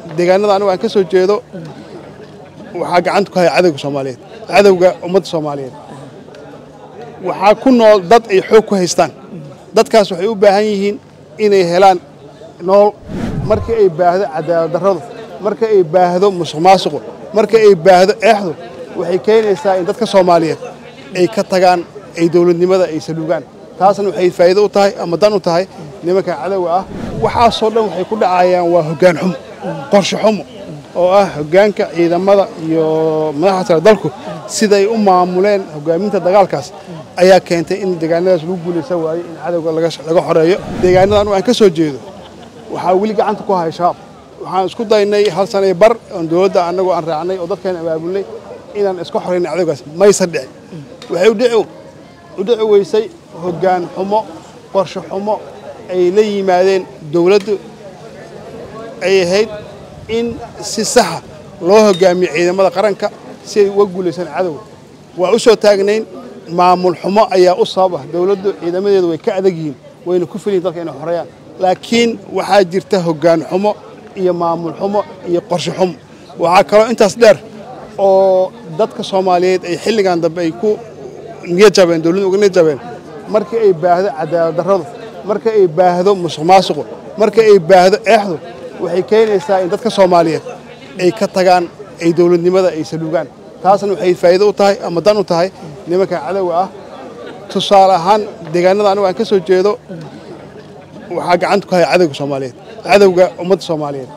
deegaanada anigu aan ka soo jeedo waxaa gacanta ku haya cadowga soomaaliyeed cadowga ummadda soomaaliyeed waxaa ku nool dad ay xoog ku haystaan dadkaas waxay u baahan yihiin inay helaan nool markii ay baahdo cadaalad darradu marka ay baahdo musuq maasuqu marka ay baahdo eexdu waxay keenaysaa in dadka soomaaliyeed ay ka tagaan ay dowladnimada ay saluugaan taasna waxay faa'iido u tahay ama dan u tahay nimanka cadowga ah waxaasoo dhan waxay ku dhacayaan waa hoggaan xumo qorshe xumo oo ah hoggaanka ciidamada iyo madaxda sare dalku siday u maamuleen hoggaaminta dagaalkaas ayaa keentay in deegaanadaas lagu guulaysa waayo in cadowga laga xoreeyo deegaanada anigu aan ka soo jeedo waxaa weli gacanta ku haya shabaab waxaan isku daynay hal sanay bar oon dowladda annagu aan raacnay oo dadkeena abaabulnay inaan iska xoraynay cadowgaas maysan dhicin waxay u dhici weysay hoggaan xumo qorshe xumo ay la yimaadeen dowladdu ay ahayd in si saxa loo hoggaamiyo ciidamada qaranka si ay uga guulaysaan cadowga waa u soo taagnayn maamul xumo ayaa u sabab ah dowladdu ciidamadeedu way ka adag yihiin wayna ku filyihin dalka inay xoreeyaan laakiin waxaa jirta hoggaan xumo iyo maamul xumo iyo qorshe xumo waxaa kaloo intaas dheer oo dadka soomaaliyeed ay xilligan dambe ay ku niyad jabeen dowladdu uga niyad jabeen markii ay baahdo cadaalad darradu marka ay baahdo musuq maasuqu marka ay baahdo eexdu waxay keenaysaa in dadka soomaaliyeed ay ka tagaan ay dowladnimada ay saluugaan taasna waxay faa'iido u tahay ama dan u tahay nimanka cadowga ah tusaale ahaan deegaanada anigu aan ka soo jeedo waxaa gacanta ku haya cadowga soomaaliyeed cadowga ummadda soomaaliyeed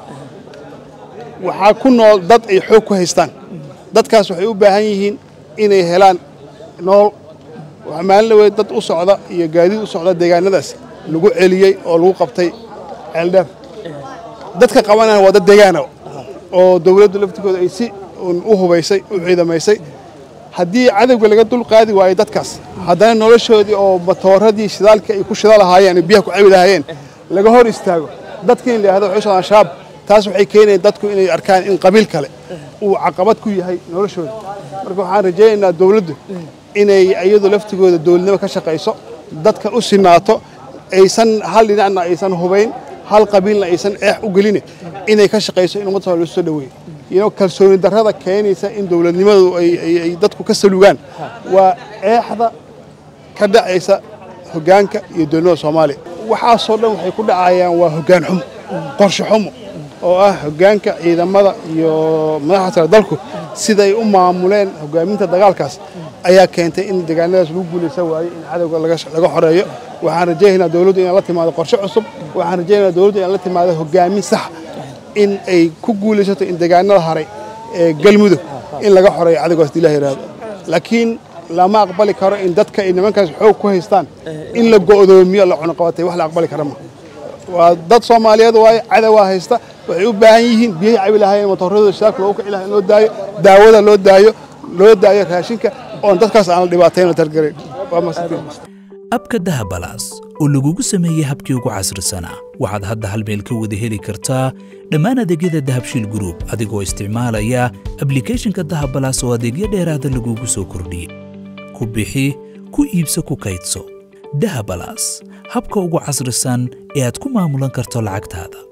waxaa ku nool dad ay xoog ku haystaan dadkaas waxay u baahan yihiin inay helaan nool maalin dhaweed dad u socda iyo gaadiid u socda deegaanadaas lagu celiyey oo lagu qabtay ceeldheer dadka qabanaya waa dad deegaana oo dowladdu laftigooda ay si u hubaysay u ciidamaysay haddii cadowga laga dul qaadi waayo dadkaas haddana noloshoodii oo matooradii shidaalkii ay ku shida lahaayeen ay biyaha ku cabi lahaayeen laga hor istaago dadkii in la yidhahdo waxay socdaan shabaab taas waxay keenayaan dadku inay arkaan in qabiil kale uu caqabad ku yahay noloshooda marka waxaan rajaynaynaa dowladdu inay iyadu laftigooda dowladnimo ka shaqayso dadka u sinaato aysan hal dhinacna aysan hubayn hal qabiilna aysan eex u gelin inay ka shaqayso in ummadda loo soo dhaweeyo iyadoo kalsooni darrada keenaysa in dowladnimadu ay dadku ka saluugaan waa eexda ka dhacaysa hoggaanka iyo dowladnimada soomaaliya waxaasoo dhan waxay ku dhacayaan waa hoggaan xumo qorshe xumo oo ah hoggaanka ciidamada iyo madaxda sare dalku siday u maamuleen hoggaaminta dagaalkaas ayaa keentay in deegaanadaas lagu guulaysa waayo in cadowga laga xoreeyo waxaan rajaynaynaa dowladdu inay la timaado qorshe cusub waxaan rajaynaynaa dowladdu inay la timaado hoggaamin sax in ay ku guulaysato in deegaanada haray ee galmudug in laga xoreeyo cadowgaas hadii ilaah yidhaahdo laakiin lama aqbali karo in dadka ay nimankaas xoog ku haystaan in la go'doomiyo la cunuqabatay wax la aqbali kara ma waa dad soomaaliyeed waaye cadowaa haysta waxay u baahan yihiin biyahay cabi lahaayeen matooradooda shidaalka loogu kici lahaa in loo daayo daawada loo daayo loo daayo raashinka oon dadkaas aan la dhibaatayn oo targarayn waa mahadsantiin abka dahabalaas oo lagugu sameeyey habkii ugu casrisanaa waxaad hadda hal meel ka wada heli kartaa dhammaan adeegyada dahabshiil gruub adigoo isticmaalaya ablikhethonka dahabalaas oo adeegyo dheeraada lagugu soo kordhiyey ku bixi ku iibso ku kaydso dahabalaas habka ugu casrisan ee aad ku maamulan karto lacagtaada